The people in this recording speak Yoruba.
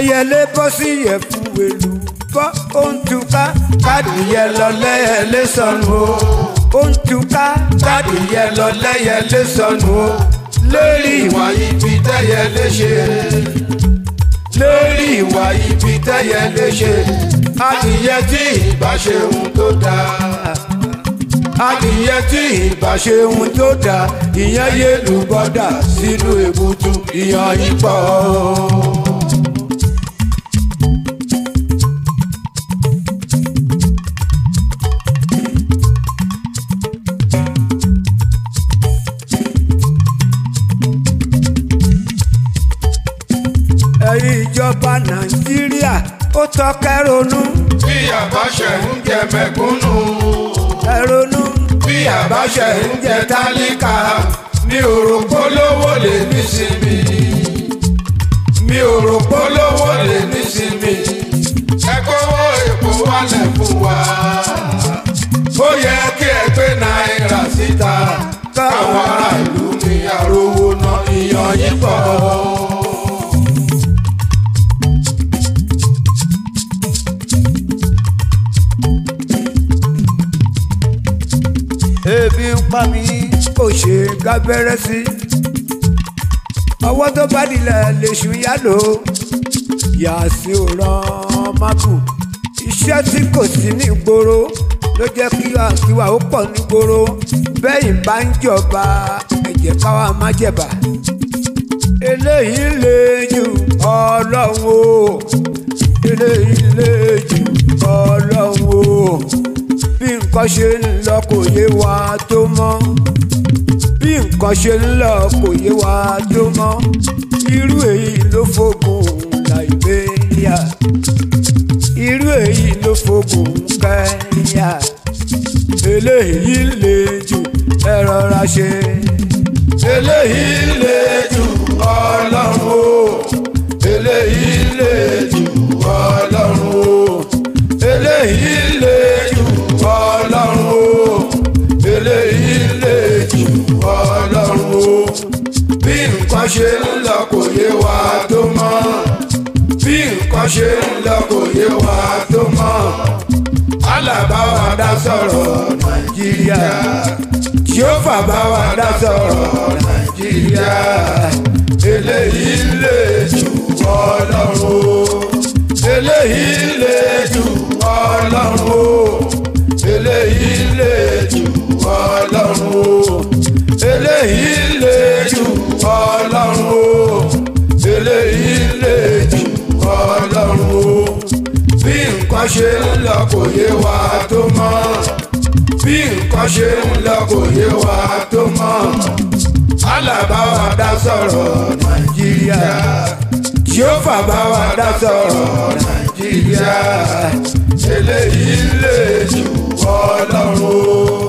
ẹyẹlé bọ́ sí ẹ̀fù èlù bọ́ ó ń túká kádìyẹ lọ lẹ́yẹlé sọnù o ó ń túká kádìyẹ lọ lẹ́yẹlé sọnù o lórí ìwà ibi tẹ́yẹlé ṣe lórí ìwà ibi tẹ́yẹlé ṣe adìyẹ tí ìbá ṣe ohun tó dáa adìyẹ tí ìbá ṣe ohun tó dáa ìyẹn yé lùbọ́dà sínú èbútú ìyàn yìí pọ̀. ẹ̀yin ìjọba nàìjíríà ó tọ́kẹ́ ronú bí àbáṣẹ ń jẹ mẹ̀kúnnù ẹ ronú bí àbáṣẹ ń jẹ tálíkà mi ò rò polówó lè nísinmi mi ò rò polówó lè nísinmi ẹ kówó èpo wálẹ̀ fún wa ó yẹ kí ẹ gbé náírà síta káwọn ará ìlú mi àrówó ná ìyàn yìí pọ̀. ebi ń pa mí kò ṣe gábẹ́rẹ́ sí ọwọ́ tó bá dilẹ̀ lèṣù yálò yàtí ò rán mágù iṣẹ́ tí kò sí ní ìgboro ló jẹ́ kí àkíwà ó pọ̀ ní ìgboro bẹ́yìn bá ń jọba ẹ̀jẹ̀ káwa má jẹ̀bà eléyìí lè jù ọlọ́run o eléyìí lè jù ọlọ́run o bí nǹkan ṣe ń lọ kò yé wa tó mọ́ bí nǹkan ṣe ń lọ kò yé wa tó mọ́ irú èyí ló fògùn Liberia irú èyí ló fògùn Kenya eléyìí lè jù ẹ rọra ṣe eléyìí lè jù ọlọ́run o eléyìí lè jù ọlọ́run o eléyìí lè jù ọlọ́run o eléyìí lè jù ọlọ́run o bí nǹkan ṣe ń lọ kò yé wa tó mọ́ bí nǹkan ṣe ń lọ kò yé wa tó mọ́ alábá wa dá sọ̀rọ̀ nàìjíríà jehova bá wa dá sọ̀rọ̀ nàìjíríà eléyìí lè jù ọlọ́run o eléyìí lè jù ọlọ́run o eléyìí lè jù ọlọ́run o eléyìí lè jù ọlọ́run o eléyìí lè jù ọlọ́run o bí nǹkan ṣe ń lọ kò yé wa tó mọ́ bí nǹkan ṣe ń lọ kò yé wa tó mọ́ alábá wa dá sọ̀rọ̀ nàìjíríà jehova bá wa dá sọ̀rọ̀ nàìjíríà eléyìí lè jù ọlọ́run o.